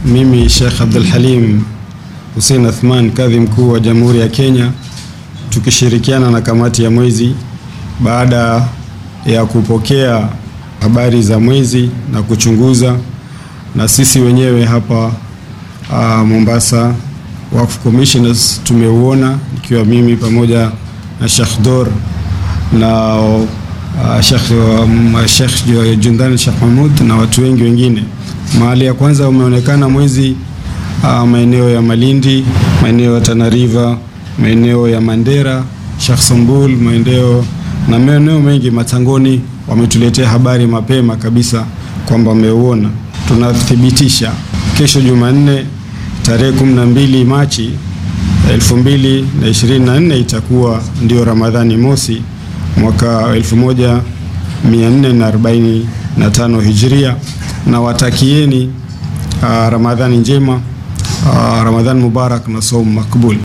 mimi Sheikh Abdul Halim Hussein Athman, kadhi mkuu wa Jamhuri ya Kenya, tukishirikiana na kamati ya mwezi, baada ya kupokea habari za mwezi na kuchunguza, na sisi wenyewe hapa uh, Mombasa Waqf Commissioners tumeuona, ikiwa mimi pamoja na Sheikh Dor na uh, Sheikh um, Sheikh Jundani Sheikh Mahmud na watu wengi wengine. Mahali ya kwanza umeonekana mwezi uh, maeneo ya Malindi, maeneo ya Tana River, maeneo ya Mandera, Sheikh Sambul, maeneo na maeneo mengi Matangoni, wametuletea habari mapema kabisa kwamba wameuona. Tunathibitisha kesho Jumanne tarehe 12 Machi 2024 itakuwa ndio Ramadhani mosi mwaka 1445 Hijria, na watakieni uh, Ramadhani njema, uh, Ramadhani mubarak na saumu makbul.